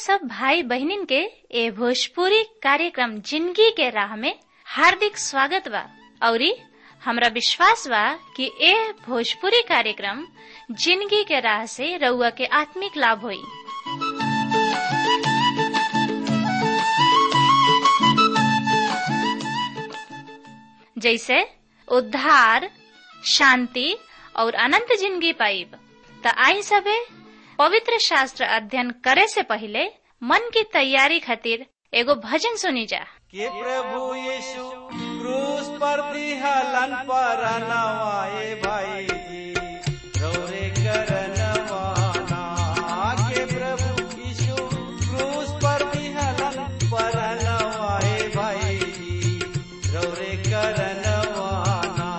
सब भाई बहनिन के ए भोजपुरी कार्यक्रम जिंदगी के राह में हार्दिक स्वागत बा औरी हमरा विश्वास बा कि ए भोजपुरी कार्यक्रम जिंदगी के राह से रउआ के आत्मिक लाभ होई जैसे उद्धार शांति और अनंत जिंदगी पाइब त आई सबे पवित्र शास्त्र अध्ययन करे से पहले मन की तैयारी खातिर एगो भजन सुनी जा कि प्रभु यीशु क्रूस पर दिहलन पर नवाए भाई जी रौरे करनवाना के प्रभु यीशु क्रूस पर दिहलन पर नवाए भाई जी रौरे करनवाना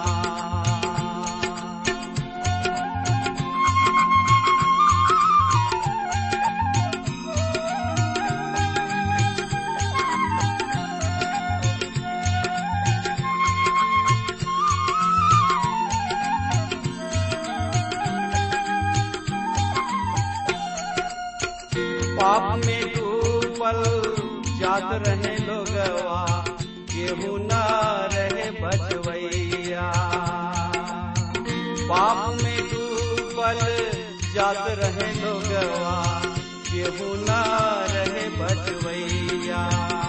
पाप में डूबल जात रहे लोगवा केहू न रहे बचवैया पाप में डूबल जात रहे लोगवा केहू न रहे बचवैया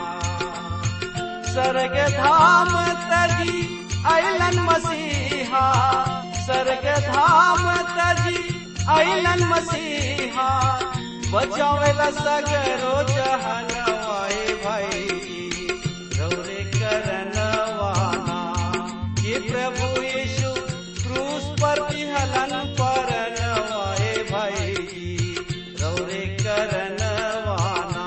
स्वर्ग धाम तजी अलन मसीहा स्वर्ग धाम तजी अलन मसीहा बचावेला सगरो जहनवाए भाई रौरे करनवाना ये प्रभु यीशु क्रूस पर हलन पर नवाए भाई रौरे करनवाना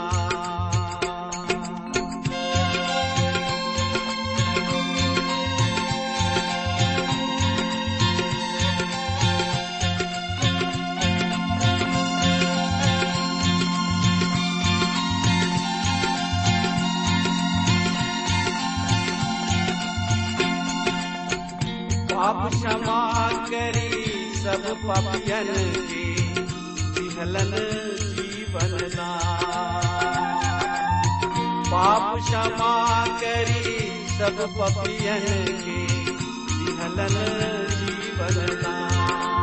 पाप क्षमा करी सब पापियन के विहलन जीवन दान। पाप क्षमा करी सब पापियन के विहलन जीवन दान।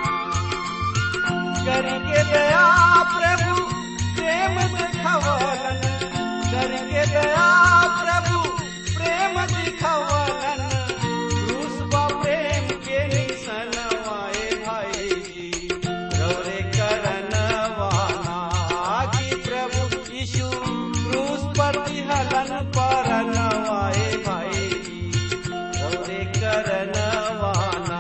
करके दया प्रभु प्रेम दिखवलन करके दया प्रभु प्रेम दिखवलन क्रूस बा प्रेम के निसनवाए भाई जी रौरे करनवाना कि प्रभु यीशु क्रूस पर हलन पर नवाए भाई जी रौरे करनवाना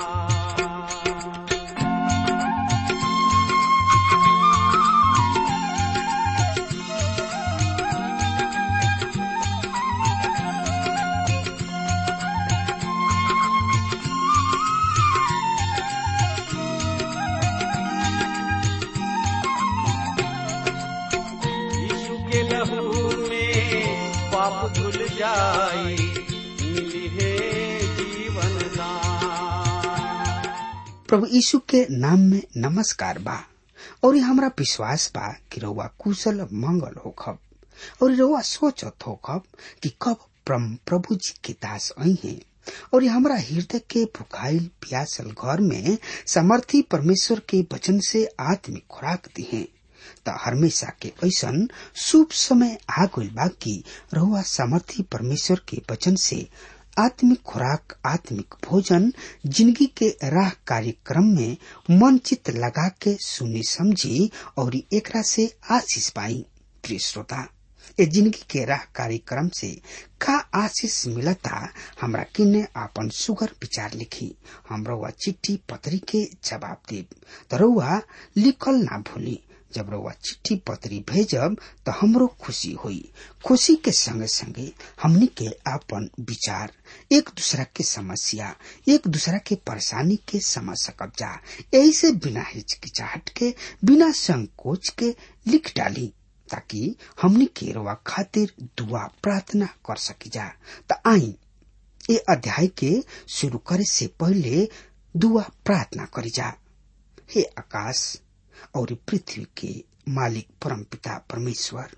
यीशु के लहू में पाप धुल जाई मिली है जीवन दान प्रभु यीशु के नाम में नमस्कार बा और ये हमरा विश्वास बा कि रउआ कुशल मंगल होखब और रउआ सोचत होखब कि कब परम प्रभु जी के दास आई हैं और ये हमरा हृदय के भुखाइल प्यासल घर में समर्थी परमेश्वर के वचन से आत्मिक खुराक दी है त हमेशा के ऐसन शुभ समय आ गइल बा कि रहुआ सामर्थी परमेश्वर के वचन से आत्मिक खुराक आत्मिक भोजन जिंदगी के राह कार्यक्रम में मन चित लगा के सुनी समझी और एकरा से आशीष पाई प्रिय श्रोता ए जिंदगी के राह कार्यक्रम से का आशीष मिलता हमरा किन्ने आपन सुगर विचार लिखी हमरो चिट्ठी पत्री के जवाब देब तरुआ लिखल ना भूली जब रउआ चिट्ठी पत्री भेजब तो हमरो खुशी हुई खुशी के संगे संगे हमनी के आपन विचार एक दूसरा के समस्या एक दूसरा के परेशानी के समझ सकब जा यही से बिना हिचकिचाहट के बिना संकोच के लिख डाली ताकि हमनी के रउआ खातिर दुआ प्रार्थना कर सकी जा त आई ए अध्याय के शुरू करे से पहले दुआ प्रार्थना करी जा हे आकाश और पृथ्वी के मालिक परम पिता परमेश्वर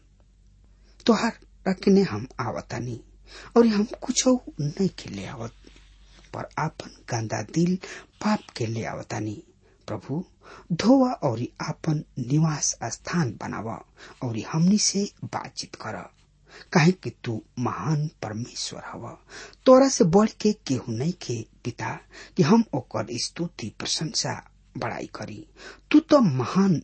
तोहार रखने हम आवतानी और हम कुछ नहीं के ले आवत पर आपन गंदा दिल पाप के ले आवतानी प्रभु धोवा और आपन निवास स्थान बनावा और हमनी से बातचीत कर काहे कि तू महान परमेश्वर हवा तोरा से बढ़ के केहू नहीं के पिता कि हम ओकर स्तुति प्रशंसा बड़ाई करी तू तो महान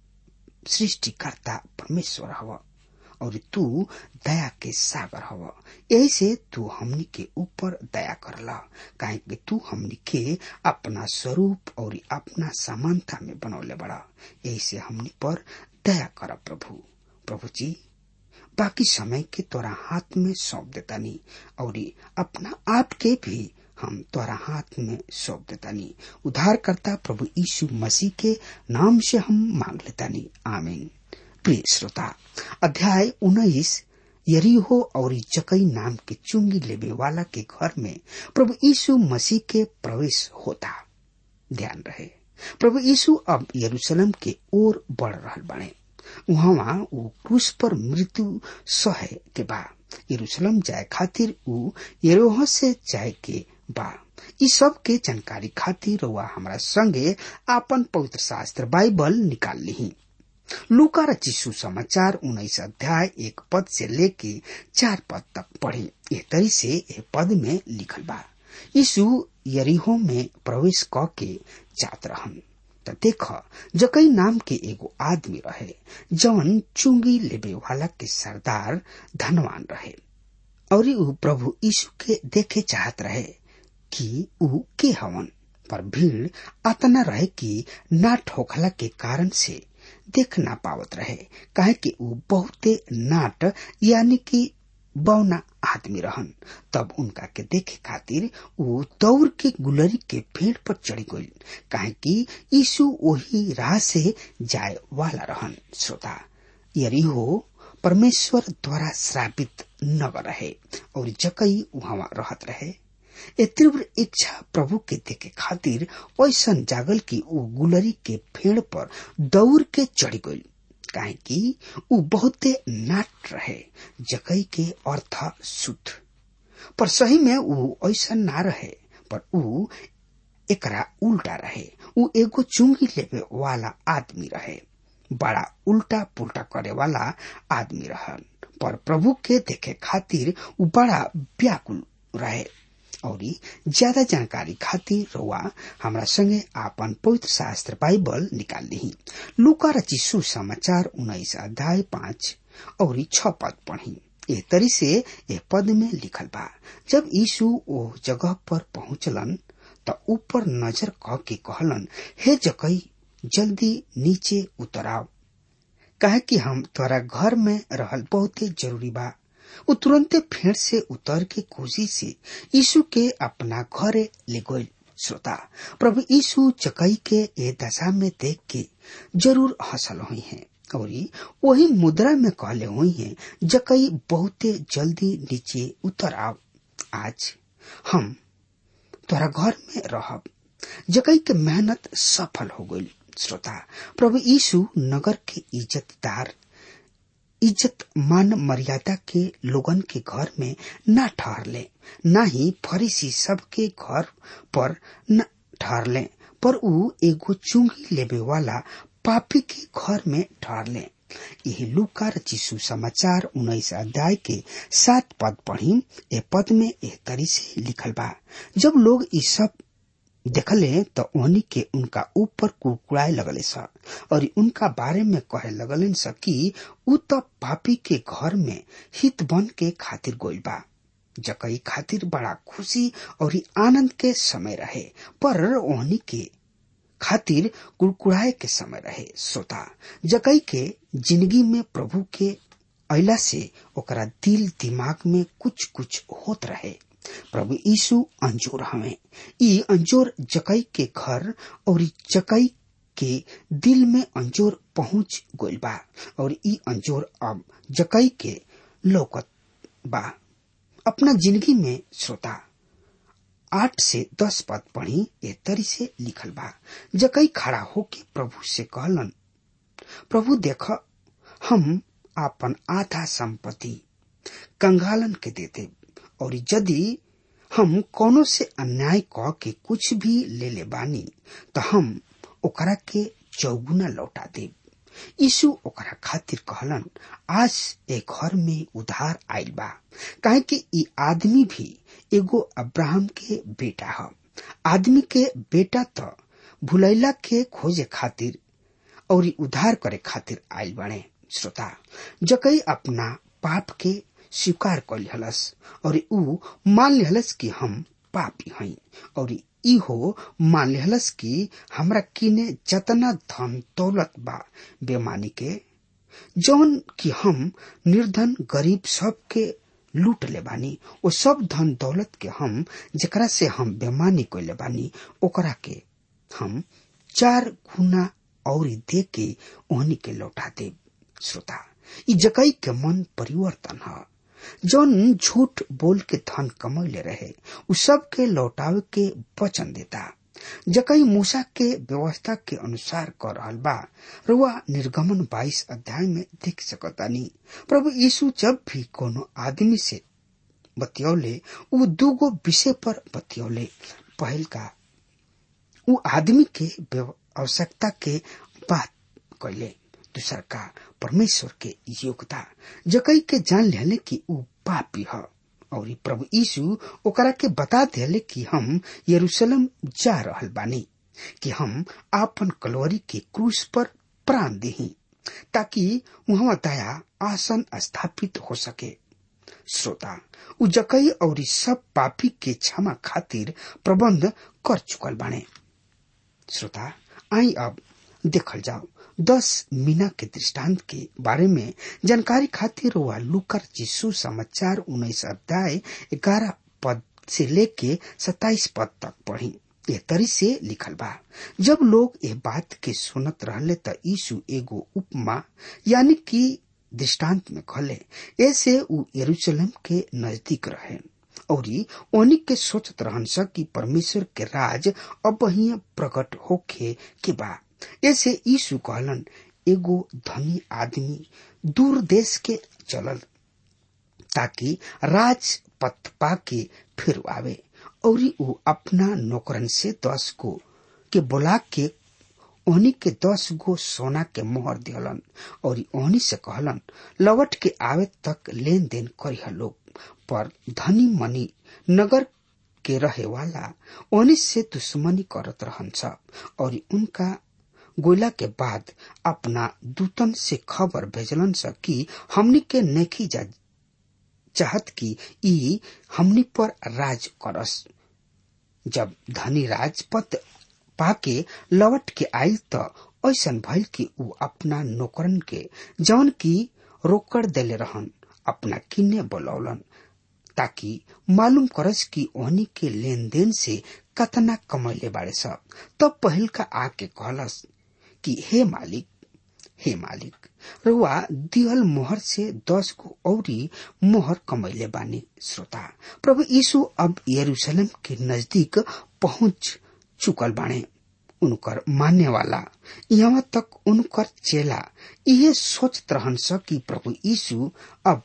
सृष्टिकर्ता परमेश्वर हवा और तू दया के सागर हव यही से तू हमनी के ऊपर दया करला काहे कि तू हमनी के अपना स्वरूप और अपना समानता में बनौले बड़ा यही से हमनी पर दया कर प्रभु प्रभु जी बाकी समय के तोरा हाथ में सौंप देतानी और अपना आप के भी हम तोरा हाथ में सौंप देतानी उद्धार करता प्रभु यीशु मसीह के नाम से हम मांग लेतानी आमीन प्रिय श्रोता अध्याय उन्नीस यरीहो और जकई नाम के चुंगी लेबे वाला के घर में प्रभु यीशु मसीह के प्रवेश होता ध्यान रहे प्रभु यीशु अब यरूशलेम के ओर बढ़ रहल बने वहाँ वो क्रूस पर मृत्यु सहे के बा यरूशलेम जाए खातिर ऊ यरोह से जाए के बा इ सब के जानकारी खातिर वह हमारा संगे आपन पवित्र शास्त्र बाइबल निकाल ली लूका रचिसु समाचार उन्नीस अध्याय एक पद से लेके चार पद तक पढ़े एह तरी से एह पद में लिखल बा यीशु यरीहो में प्रवेश क के जात रहन त देख जकई नाम के एगो आदमी रहे जवन चुंगी लेबे वाला के सरदार धनवान रहे और ऊ प्रभु यीशु के देखे चाहत रहे कि ऊ के हवन पर भीड़ अतना रहे कि ना ठोकला के कारण से देख ना पावत रहे काहे कि ऊ बहुते नाट यानी कि बौना आदमी रहन तब उनका के देखे खातिर ऊ दौड़ के गुलरी के पेड़ पर चढ़ी गई काहे कि यीशु वही राह से जाए वाला रहन श्रोता यरीहो परमेश्वर द्वारा श्रापित नगर रहे और जकई वहां रहत रहे ए तीव्र इच्छा प्रभु के देखे खातिर ऐसन जागल की ऊ गुलरी के पेड़ पर दौड़ के चढ़ गई काहे कि ऊ बहुते नाट रहे जकई के अर्थ शुद्ध पर सही में ऊ ऐसा ना रहे पर ऊ एकरा उल्टा रहे ऊ एगो चुंगी लेवे वाला आदमी रहे बड़ा उल्टा पुल्टा करे वाला आदमी रहन पर प्रभु के देखे खातिर ऊ बड़ा व्याकुल रहे और ज्यादा जानकारी खातिर रउआ हमरा संगे आपन पवित्र शास्त्र बाइबल निकाल ली लुका रची सुसमाचार उन्नीस अध्याय पाँच और छ पद पढ़ी ए तरी से ए पद में लिखल बा जब यीशु ओ जगह पर पहुंचलन त ऊपर नजर क के कहलन हे जकई जल्दी नीचे उतराव कहे कि हम तोरा घर में रहल बहुते जरूरी बा उ तुरंते फेर से उतर के खुशी से यीशु के अपना घरे ले गई श्रोता प्रभु यीशु चकई के ए दशा में देख के जरूर हंसल हुई हैं और वही मुद्रा में कहले हुई हैं जकई बहुते जल्दी नीचे उतर आओ आज हम तोरा घर में रहब जकई के मेहनत सफल हो गई श्रोता प्रभु यीशु नगर के इज्जतदार इज्जत मान मर्यादा के लोगन के घर में न ठहरले न ही फरीसी सब के घर पर न ठहरले पर ऊ एगो चुंगी लेबे वाला पापी के घर में ठहरले यही लुका रचिसु समाचार उन्नीस अध्याय के सात पद पढ़ी ए पद में एह तरी से लिखल बा जब लोग ई सब देखले तो ओनी के उनका ऊपर कुड़कुड़ाए लगले स और उनका बारे में कहे लगलन स कि ऊ तो पापी के घर में हित बन के खातिर गोइल बा जकई खातिर बड़ा खुशी और आनंद के समय रहे पर ओहनी के खातिर कुड़कुड़ाए के समय रहे श्रोता जकई के जिंदगी में प्रभु के अला से ओकरा दिल दिमाग में कुछ कुछ होत रहे प्रभु यीशु अंजोर हमें ई अंजोर जकई के घर और जकई के दिल में अंजोर पहुंच गइल बा और ई अंजोर अब जकई के लौकत बा अपना जिंदगी में श्रोता आठ से दस पद पढ़ी ए तरी से लिखल बा जकई खड़ा होके प्रभु से कहलन प्रभु देख हम आपन आधा संपत्ति कंगालन के देते और यदि हम कोनो से अन्याय कह के कुछ भी ले ले बानी तो हम ओकरा के चौगुना लौटा देब यीशु ओकरा खातिर कहलन आज एक घर में उधार आयल बा काहे कि ई आदमी भी एगो अब्राहम के बेटा ह आदमी के बेटा तो भुलैला के खोजे खातिर और उधार करे खातिर आयल बने श्रोता जकई अपना पाप के स्वीकार कर लिहलस और ऊ मान लिहलस कि हम पापी हई और इहो मान लिहलस कि हमरा किने जतना धन दौलत बा बेमानी के जौन कि हम निर्धन गरीब सब के लूट ले बानी ओ सब धन दौलत के हम जेकरा से हम बेमानी कैले बानी ओकरा के हम चार गुना और दे के ओहनी के लौटा दे श्रोता ई जकई के मन परिवर्तन है जौन झूठ बोल के धन कमैले रहे उ सब के लौटावे के वचन देता जकई मूसा के व्यवस्था के अनुसार कर रहल बा रुआ निर्गमन 22 अध्याय में देख सकतानी प्रभु यीशु जब भी कोनो आदमी से बतियौले उ दूगो विषय पर बतियौले पहल का उ आदमी के आवश्यकता के बात कैले दूसर का परमेश्वर के योग्यता जकई के जान लेले कि उ पापी ह और प्रभु यीशु ओकरा के बता देले कि हम यरूशलेम जा रहल बानी कि हम आपन कलोरी के क्रूस पर प्राण देही ताकि वहां दया आसन स्थापित हो सके श्रोता उ जकई और सब पापी के क्षमा खातिर प्रबंध कर चुकल बाने श्रोता आई अब देखल जाओ दस मीना के दृष्टांत के बारे में जानकारी खातिर हुआ लुकर जिसु समाचार उन्नीस अध्याय ग्यारह पद से लेके सताइस पद तक पढ़ी ये तरी से लिखल बा जब लोग ये बात के सुनत रहले त यीशु एगो उपमा यानी कि दृष्टांत में कहले ऐसे उ यरूशलेम के नजदीक रहे और ओनी के सोचत रहन स कि परमेश्वर के राज अब ही प्रकट होखे के बा ऐसे यीशु कहलन एगो धनी आदमी दूर देश के चलल ताकि राज पथ पाके फिर आवे और ऊ अपना नौकरन से दस गो के बोला के ओहनी के दस गो सोना के मोहर दिहलन और ओहनी से कहलन लवट के आवे तक लेन देन करिह लोग पर धनी मनी नगर के रहे वाला ओहनी से दुश्मनी करत रहन और उनका गोला के बाद अपना दूतन से खबर भेजलन स कि हमनी के नेखी जा चाहत कि ई हमनी पर राज करस जब धनी राजपद पाके लौट के आयल त ऐसन भइल कि ऊ अपना नौकरन के जौन की रोकड़ देले रहन अपना किन्ने बोलौलन ताकि मालूम करस कि ओहनी के लेन देन से कतना कमैले बाड़े सब तब पहिल का आके कहलस कि हे मालिक हे मालिक रुआ दिहल मोहर से दस को औरी मोहर कमैले बानी श्रोता प्रभु यीशु अब यरूशलेम के नजदीक पहुंच चुकल बाणे उनकर मानने वाला यहाँ तक उनकर चेला यह सोचत रहन स कि प्रभु यीशु अब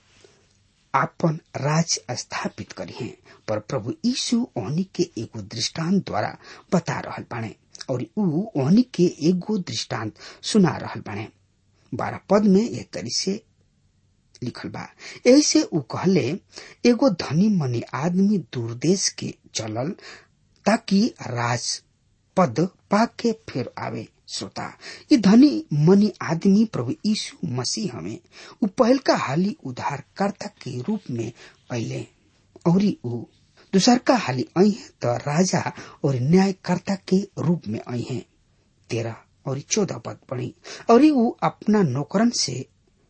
आपन राज स्थापित करिए पर प्रभु यीशु ओहनी के एगो दृष्टांत द्वारा बता रहल बाणे और ऊ ओहनी के एगो दृष्टांत सुना रहल बाणे बारह पद में यह तरी से लिखल बा ऐसे ऊ कहले एगो धनी मनी आदमी दूर देश के चलल ताकि राज पद पाके फिर आवे श्रोता ये धनी मनी आदमी प्रभु यीशु मसीह हमें ऊ पहल का हाली उद्धारकर्ता के रूप में अले और ऊ दूसर का हाली आई है तो राजा और न्यायकर्ता के रूप में आई है तेरह और चौदह पद पढ़ी और ऊ अपना नौकरन से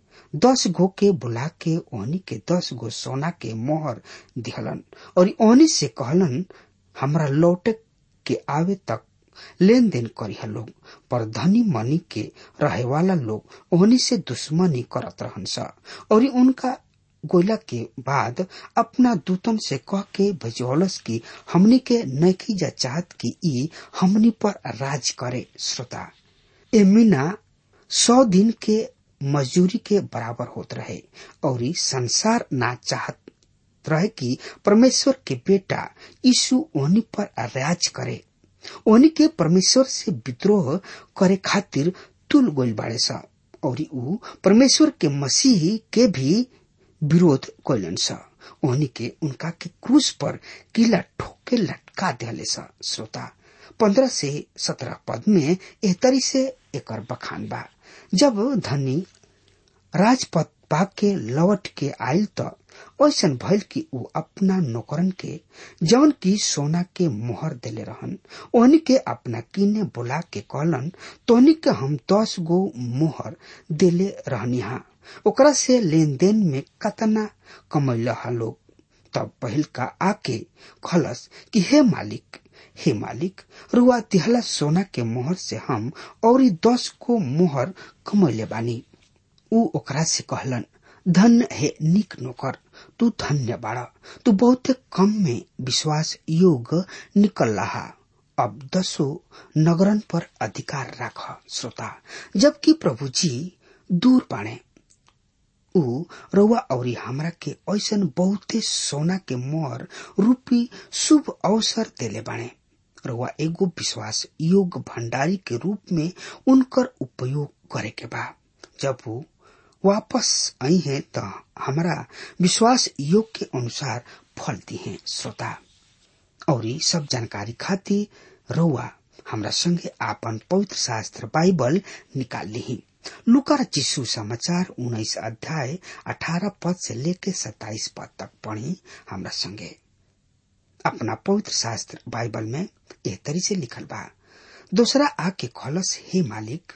दस गो के बुला के ओहनी के दस गो सोना के मोहर दिहलन और ओहनी से कहलन हमरा लौटे के आवे तक लेन देन करिह लोग पर धनी मनी के रहे वाला लोग ओहनी से दुश्मनी करत रहन सा और उनका गोला के बाद अपना दूतन से कह के भेजौलस की हमनी के नैखी जा चाहत की ई हमनी पर राज करे श्रोता ए मीना सौ दिन के मजदूरी के बराबर होत रहे और ई संसार ना चाहत रहे कि परमेश्वर के बेटा यीशु ओहनी पर राज करे ओहनी के परमेश्वर से विद्रोह करे खातिर तुल गोल बाड़े सा और ऊ परमेश्वर के मसीह के भी विरोध कैलन सा ओहनी के उनका के क्रूस पर किला ठोके लटका दिले सा श्रोता पंद्रह से सत्रह पद में एहतरी से एकर बखान बा जब धनी राजपथ पाक के लौट के आयल त ऐसन भइल कि ऊ अपना नौकरन के जवन की सोना के मोहर देले रहन ओहनी के अपना किने बुला के कहलन तोहनी के हम दस गो मोहर देले रहनिहा ओकरा से लेन देन में कतना कमैल लोग तब पहिल का आके खलस कि हे मालिक हे मालिक रुआ तिहला सोना के मोहर से हम और दस को मोहर कमैले बानी ऊ ओकरा से कहलन धन्य हे निक नौकर तू धन्य बाड़ा तू बहुते कम में विश्वास योग निकल रहा अब दसो नगरन पर अधिकार राख श्रोता जबकि प्रभु जी दूर बाणे ऊ रउआ औरी हमरा के ऐसन बहुते सोना के मोहर रूपी शुभ अवसर देले बाणे रउआ एगो विश्वास योग भंडारी के रूप में उनकर उपयोग करे के बा जब वो वापस आई हैं तो हमारा विश्वास योग के अनुसार फल दी हैं श्रोता और सब जानकारी खातिर रउआ हमरा संगे आपन पवित्र शास्त्र बाइबल निकाल ली लुकार चिस्सू समाचार उन्नीस अध्याय अठारह पद से लेके सत्ताईस पद तक पढ़ी हमरा संगे अपना पवित्र शास्त्र बाइबल में एह तरी से लिखल बा दूसरा आके खलस हे मालिक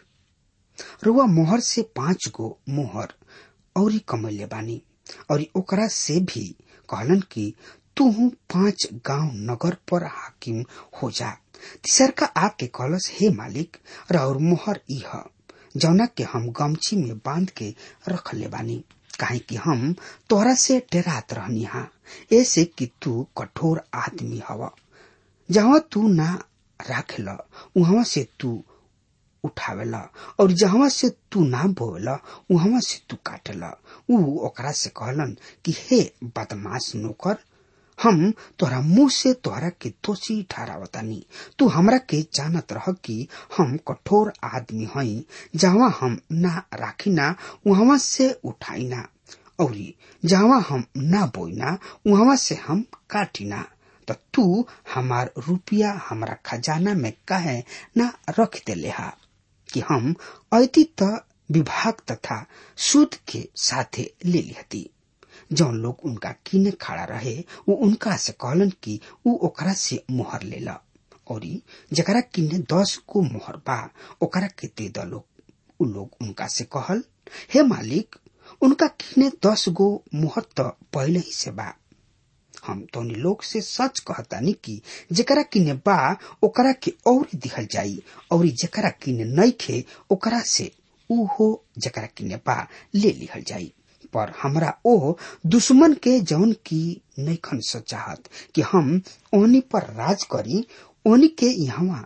रुआ मोहर से पांच गो मोहर और कमैले बानी और ओकरा से भी कहलन कि तू पांच गांव नगर पर हाकिम हो जा तीसर का आके कहलस हे मालिक और मोहर इह जौना के हम गमछी में बांध के रख ले बानी काहे कि हम तोहरा से डरात रहनी हा ऐसे कि तू कठोर आदमी हवा जहाँ तू ना राखेला वहां से तू उठावेला और जहाँ से तू ना बोला वहां से तू काटेला ऊ ओकरा से कहलन कि हे बदमाश नौकर हम तोहरा मुंह से तोहरा के दोषी ठहरावतानी तू हमरा के जानत रह कि हम कठोर आदमी हई जहाँ हम ना राखिना वहां से उठाइना और जहाँ हम ना बोइना वहां से हम काटिना तो तू हमार रुपया हमारा खजाना में कहे ना रख देले हा कि हम ऐती त विभाग तथा सूद के साथे ले लिहती जौन लोग उनका किने खड़ा रहे वो उनका से कहलन कि ऊ ओकरा से मोहर लेला और जकरा किने दस को मोहर बा ओकरा के दे द लोग उ लोग उनका से कहल हे मालिक उनका किने दस गो मोहर तो पहले ही से बा हम तोनी लोग से सच कहतानी कि जेकरा किने बा ओकरा के और दिखल जाई और जेकरा किने नइखे ओकरा से ऊ हो जेकरा किने बा ले लिहल जाई पर हमरा ओ दुश्मन के जौन की नैखन सचाहत कि हम ओनी पर राज करी ओनी के यहाँ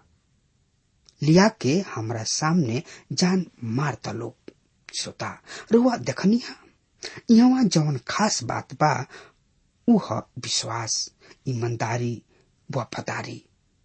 लिया के हमरा सामने जान मारता लोग श्रोता रुआ देखनिया यहाँ जौन खास बात बा उह विश्वास ईमानदारी वफादारी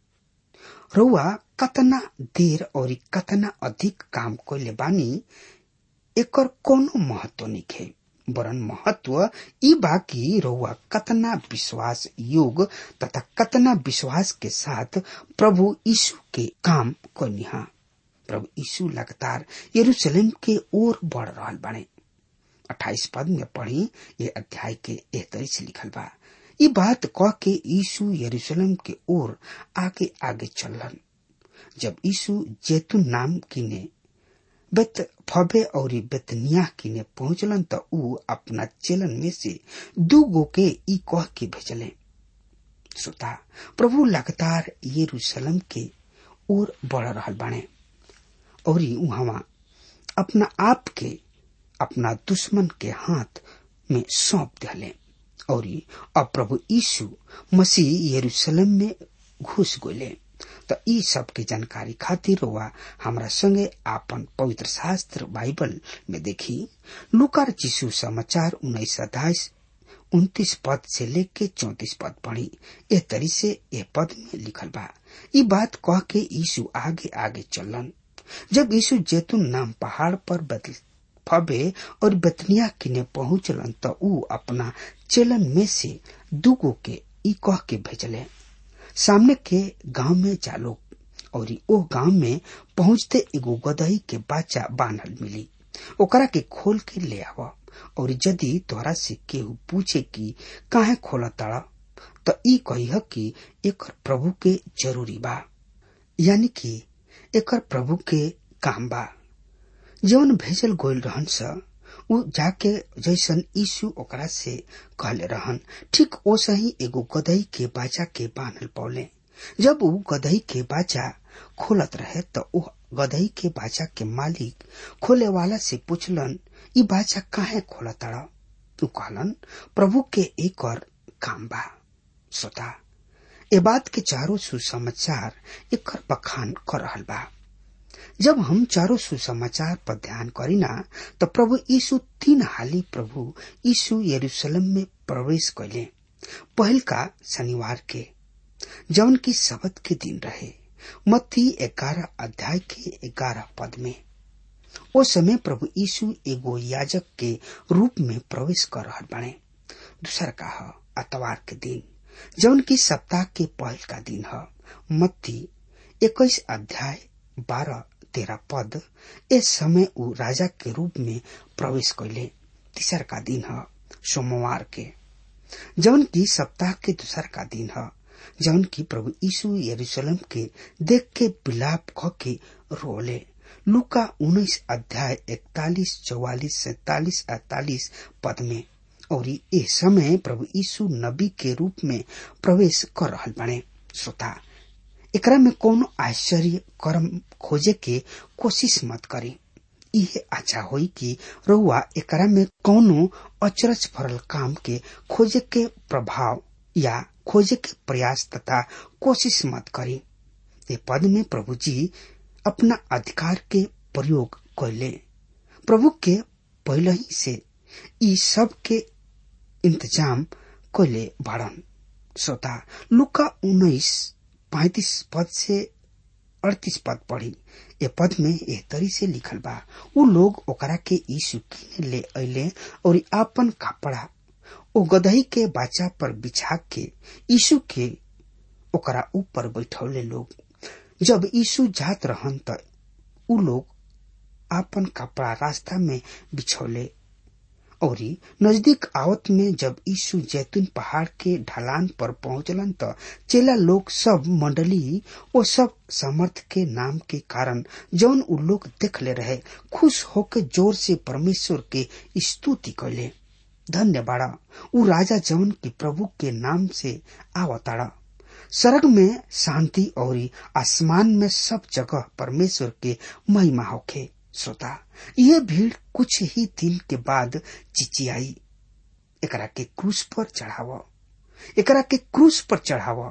रउआ कतना देर और कतना अधिक काम कैले बानी एकर कोनो महत्व निखे वरन महत्व ई बाकी रउआ कतना विश्वास योग तथा कतना विश्वास के साथ प्रभु यीशु के काम करनिहा प्रभु यीशु लगातार यरूशलेम के ओर बढ़ रहा बाने अट्ठाईस पद में पढ़ी ये अध्याय के एह तरी से लिखल बा ये बात कह के यीशु यरूशलेम के ओर आगे आगे चलन जब यीशु जैतून नाम किने बेत फबे और बेतनिया किने पहुंचलन त ऊ अपना चेलन में से दू गो के ई कह के भेजले श्रोता प्रभु लगातार यरूशलेम के ओर बढ़ रहा बाणे और वहां अपना आप के अपना दुश्मन के हाथ में सौंप दिले और अब प्रभु यीशु मसीह यरूशलेम में घुस गोले तो ई सब के जानकारी खातिर हुआ हमरा संगे आपन पवित्र शास्त्र बाइबल में देखी लुकार चिशु समाचार उन्नीस अट्ठाईस उन्तीस पद से लेके चौतीस पद पढ़ी ए तरी से ए पद में लिखल बा ई बात कह के यीशु आगे आगे चलन जब यीशु जैतून नाम पहाड़ पर बदल फबे और बतनिया किने पहुंचलन त ऊ अपना चेलन में से दुगो के ई कह के भेजले सामने के गांव में जालो और ओ गांव में पहुंचते एगो गदही के बच्चा बांधल मिली ओकरा के खोल के ले आव और यदि तोरा से केहू पूछे कि काहे खोला ताड़ा तो ई कहिह कि एकर प्रभु के जरूरी बा यानी कि एकर प्रभु के काम बा जौन भेजल गोल रहन स ऊ जाके जैसन यीशु ओकरा से कहले रहन ठीक ओसा ही एगो गदही के बाजा के बांधल पौले जब ऊ गदही के बाजा खोलत रहे तो ऊ गदही के बाजा के मालिक खोले वाला से पूछलन ई बाजा काहे खोला ताड़ा ऊ कहलन प्रभु के एक और काम बा सोता ए बात के चारों सुसमाचार एकर बखान कर रहल बा जब हम चारों सुसमाचार पर ध्यान करीना तो प्रभु यीशु तीन हाली प्रभु यीशु यरूशलेम में प्रवेश कैले पहल का शनिवार के जौन की शबद के दिन रहे मत्ती ग्यारह अध्याय के ग्यारह पद में ओ समय प्रभु यीशु एगो याजक के रूप में प्रवेश कर रहा बने दूसर का है अतवार के दिन जौन की सप्ताह के पहल का दिन है मत्ती इक्कीस अध्याय बारह तेरह पद इस समय ऊ राजा के रूप में प्रवेश कैले तीसर का दिन है सोमवार के जौन की सप्ताह के दूसर का दिन है जौन की प्रभु यीशु यरूशलेम के देख के बिलाप ख के रोले लुका उन्नीस अध्याय इकतालीस चौवालीस सैतालीस अड़तालीस पद में और ये समय प्रभु यीशु नबी के रूप में प्रवेश कर रहा बने श्रोता एकरा में कोनो आश्चर्य कर्म खोजे के कोशिश मत करी यह अच्छा होई कि रउआ एकरा में कोनो अचरज भरल काम के खोजे के प्रभाव या खोजे के प्रयास तथा कोशिश मत करी ये पद में प्रभु जी अपना अधिकार के प्रयोग कैले प्रभु के पहले ही से ई सब के इंतजाम कैले बाड़न श्रोता लुका उन्नीस पैतीस पद से अड़तीस पद पढ़ी ए पद में एह तरी से लिखल बा उ लोग ओकरा के यीशु किने ले अले और आपन कपड़ा ओ गदही के बाचा पर बिछा के यीशु के ओकरा ऊपर बैठौले लोग जब यीशु जात रहन त उ लोग आपन कपड़ा रास्ता में बिछौले और नजदीक आवत में जब यीशु जैतून पहाड़ के ढलान पर पहुंचलन त चेला लोग सब मंडली वो सब समर्थ के नाम के कारण जौन उ लोग देख ले रहे खुश होके जोर से परमेश्वर के स्तुति कैले धन्य बाड़ा उ राजा जौन की प्रभु के नाम से आवताड़ा स्वर्ग में शांति और आसमान में सब जगह परमेश्वर के महिमा होखे श्रोता यह भीड़ कुछ ही दिन के बाद चिचियाई एकरा के क्रूस पर चढ़ाव एकरा के क्रूस पर चढ़ाव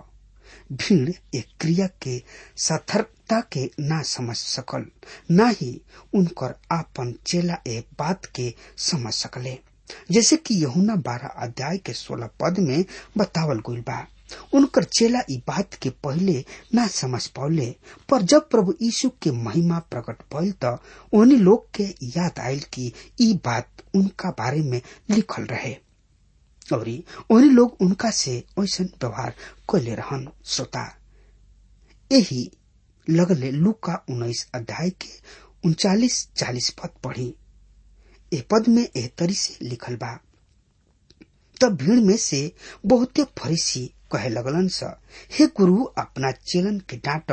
भीड़ एक क्रिया के सार्थकता के ना समझ सकल ना ही उनकर आपन चेला एक बात के समझ सकले जैसे कि यहुना बारह अध्याय के सोलह पद में बतावल गईल बा उनकर चेला ई बात के पहले ना समझ पौले पर जब प्रभु यीशु के महिमा प्रकट भइल त उन्हीं लोग के याद आयल कि ई बात उनका बारे में लिखल रहे और उन्हीं लोग उनका से ऐसा व्यवहार कैले रहन श्रोता यही लगले लुका उन्नीस अध्याय के उनचालीस चालीस पद पढ़ी ए पद में एह तरी से लिखल बा तब भीड़ में से बहुते फरीसी कहे लगलन स हे गुरु अपना चेलन के डांट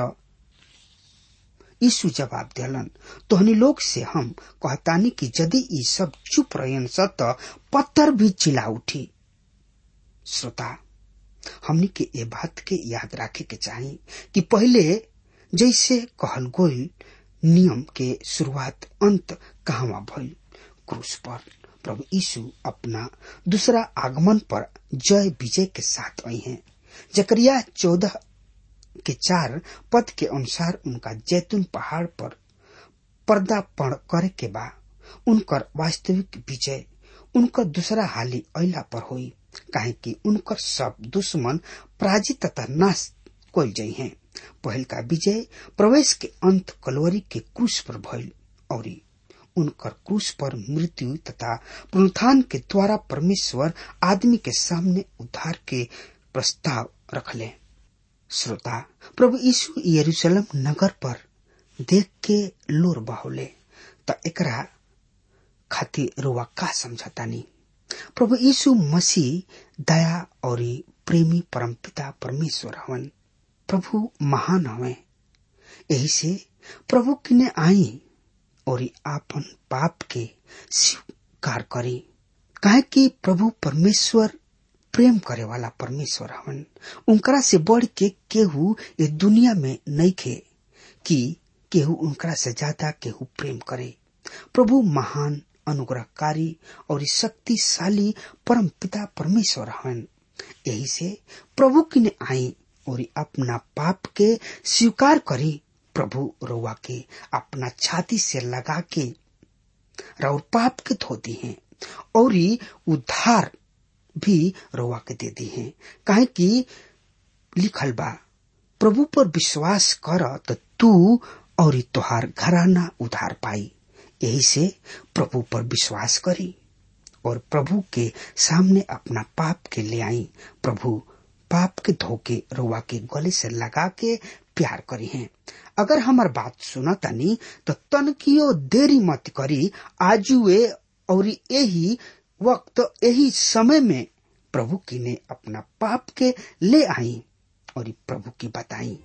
यीशु जवाब दिलन तोहनी लोग से हम कहतानी कि यदि ई सब चुप रहन स त पत्थर भी चिल्ला उठी श्रोता हमनी के ये बात के याद रखे के चाही कि पहले जैसे कहल गोल नियम के शुरुआत अंत कहवा भइल क्रूस पर प्रभु यीशु अपना दूसरा आगमन पर जय विजय के साथ आई हैं जकरिया चौदह के चार पद के अनुसार उनका जैतून पहाड़ पर पर्दापण करे के बा उनकर वास्तविक विजय उनकर दूसरा हाली अला पर हुई काहे कि उनकर सब दुश्मन पराजित तथा नाश कल जाइ हैं पहल का विजय प्रवेश के अंत कलवरी के क्रूस पर भइल और उनकर क्रूस पर मृत्यु तथा पुनरुत्थान के द्वारा परमेश्वर आदमी के सामने उद्धार के प्रस्ताव रखले श्रोता प्रभु यीशु यरूशलेम नगर पर देख के लोर बहोले त एकरा खातिर रुआ का समझतानी प्रभु यीशु मसीह दया और प्रेमी परमपिता परमेश्वर हवन प्रभु महान हवे यही से प्रभु किने आई और आपन पाप के स्वीकार करी काहे कि प्रभु परमेश्वर प्रेम करे वाला परमेश्वर हवन उनकरा से बढ़ के केहू ये दुनिया में नहीं खे कि केहू उनकरा से ज्यादा केहू प्रेम करे प्रभु महान अनुग्रहकारी और शक्तिशाली परम पिता परमेश्वर हवन यही से प्रभु किने आई और अपना पाप के स्वीकार करी प्रभु रोवा के अपना छाती से लगा के और पाप के धोती हैं और उद्धार भी रोवा के देती हैं काहे कि लिखल बा प्रभु पर विश्वास कर तो तू और तोहार घराना उधार पाई यही से प्रभु पर विश्वास करी और प्रभु के सामने अपना पाप के ले आई प्रभु पाप के धोके रोवा के गले से लगा के प्यार करी हैं अगर हमार बात सुना तनी तो तनकियो देरी मत करी आजुए और यही वक्त यही समय में प्रभु की ने अपना पाप के ले आई और प्रभु की बताई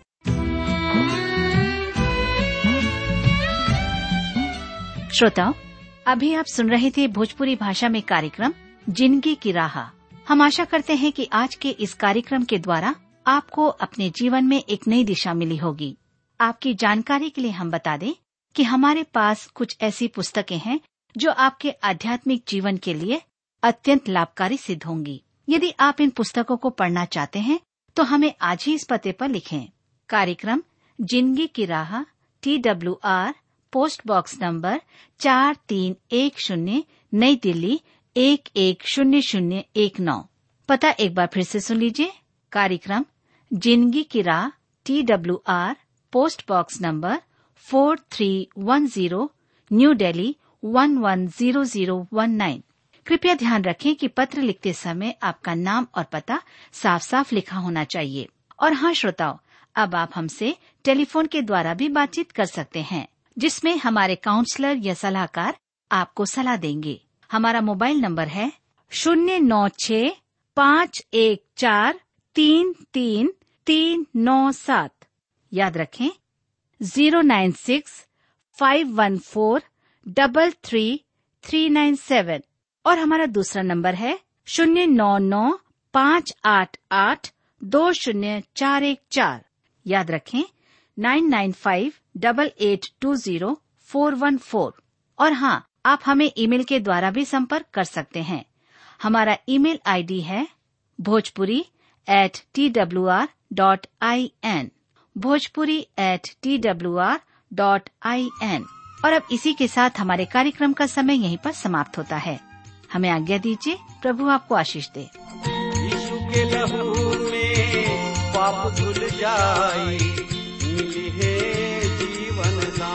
श्रोताओं अभी आप सुन रहे थे भोजपुरी भाषा में कार्यक्रम जिंदगी की राह हम आशा करते हैं कि आज के इस कार्यक्रम के द्वारा आपको अपने जीवन में एक नई दिशा मिली होगी आपकी जानकारी के लिए हम बता दें कि हमारे पास कुछ ऐसी पुस्तकें हैं जो आपके आध्यात्मिक जीवन के लिए अत्यंत लाभकारी सिद्ध होंगी यदि आप इन पुस्तकों को पढ़ना चाहते हैं तो हमें आज ही इस पते पर लिखें कार्यक्रम जिंदगी की राह T W R post box number चार तीन एक शून्य नई दिल्ली एक एक शून्य शून्य एक नौ पता एक बार फिर से सुन लीजिए कार्यक्रम जिंदगी की राह T W R post box number four three one zero New Delhi one one zero zero one nine कृपया ध्यान रखें कि पत्र लिखते समय आपका नाम और पता साफ साफ लिखा होना चाहिए और हाँ श्रोताओं अब आप हमसे टेलीफोन के द्वारा भी बातचीत कर सकते हैं जिसमें हमारे काउंसलर या सलाहकार आपको सलाह देंगे हमारा मोबाइल नंबर है शून्य नौ छ पाँच एक चार तीन तीन तीन नौ सात याद रखें zero nine six five one four double three three nine seven और हमारा दूसरा नंबर है शून्य नौ नौ पाँच आठ आठ दो शून्य चार एक चार याद रखें nine nine five double eight two zero four one four और हाँ आप हमें ईमेल के द्वारा भी संपर्क कर सकते हैं हमारा ईमेल आईडी है Bhojpuri at T W R dot I N Bhojpuri at T W R dot I N और अब इसी के साथ हमारे कार्यक्रम का समय यहीं पर समाप्त होता है हमें आज्ञा दीजिए प्रभु आपको आशीष दे यीशु के लहू में पाप धुल जाई मिली है जीवन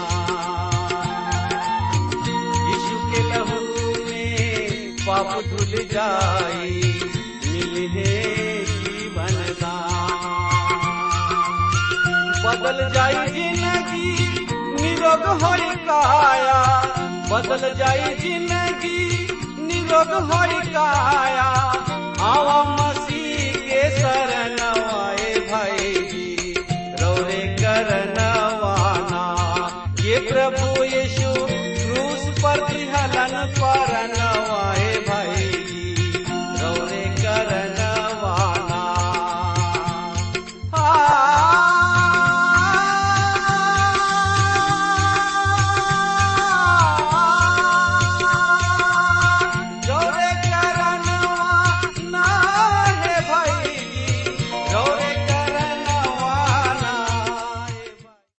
दान यीशु के लहू में पाप धुल जाई मिली है जीवन दान बदल जाई जिंदगी निरोग होई काया बदल जाई जिंदगी निरोग होई काया